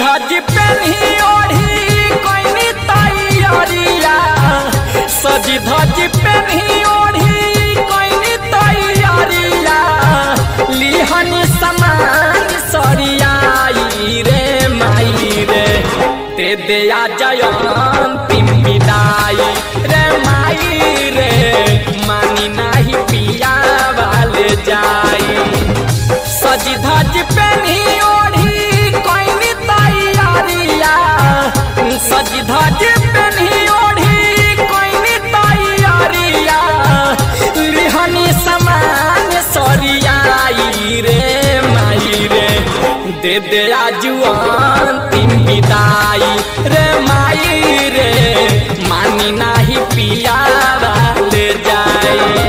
धज पेन्ही ओढ़ी कोइनी तैयारिया सजी धज पेन्ही ओढ़ी कोइनी तैयारिया लिहनी समान सरियाई रे माई रे दे दे आ जयंती विदाई रे माई रे मानी नाही पिया वाले जाई सजी धज पेन्ही ओढ़ी कोइनी तैयारिया सजी धज पेन्ही ओढ़ी कोइनी तैयारिया लिहनी समान सरियाई रे माई रे दे दे आजुआन तीन विदाई रे माई रे मानी नाही पिया ले जाए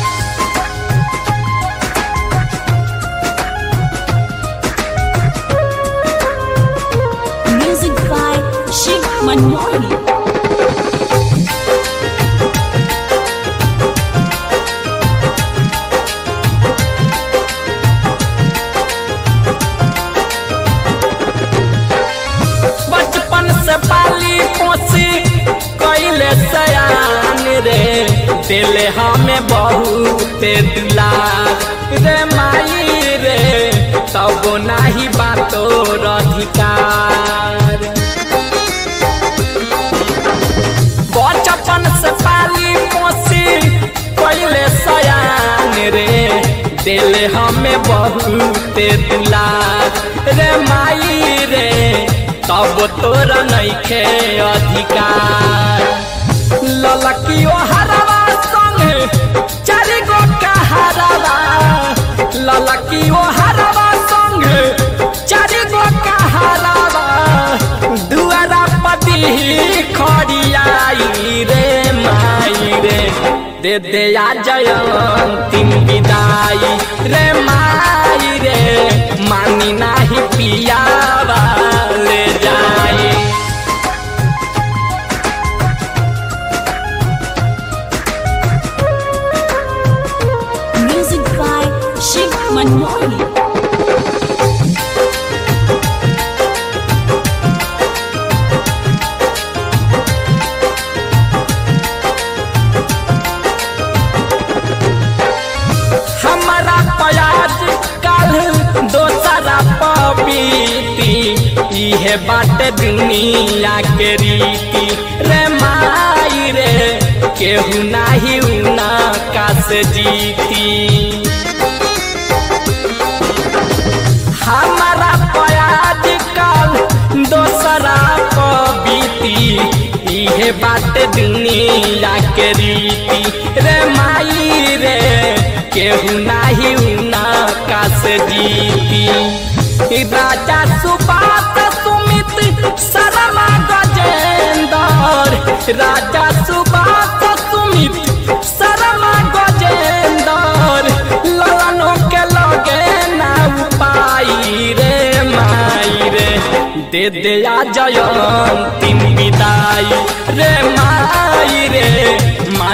Music by Shiv Manmohan. बचपन से पाली पोसी कैले सयान रे दिले हमें बहुत दुलार रे माई रे तब नाही बातो अधिकार बचपन से पाली पोसी कैले सयान रे दिल हमें बहुत दुलार रे माई रे तब तोरा नइखे अधिकार ललकियो हरवा संग चारि गो कहारवा ललकियो हरवा संग चारि गो कहारवा दुआरा पति खड़ियाई रे माई रे दे दे आ जयंती विदाई रे माई रे मानी नाही पिया ले जाई Music by Shiv Manmohan. हमारा प्याज कल दोसरा पपीती इहे बात दुनिया के रीति रे माई रे केहू नाही उना कास जीती हमारा प्याज कल दोसरा पबीती इहे बात दुनिया के रीति रे माई रे केहू नाही उना कास जीती राजा सुबात सुमित शर्मा गजेंदर राजा सुबात सुमित शर्मा गजेंदर ललनों के लगे ना पाई रे माई रे दे दे आ जयंती विदाई रे माई रे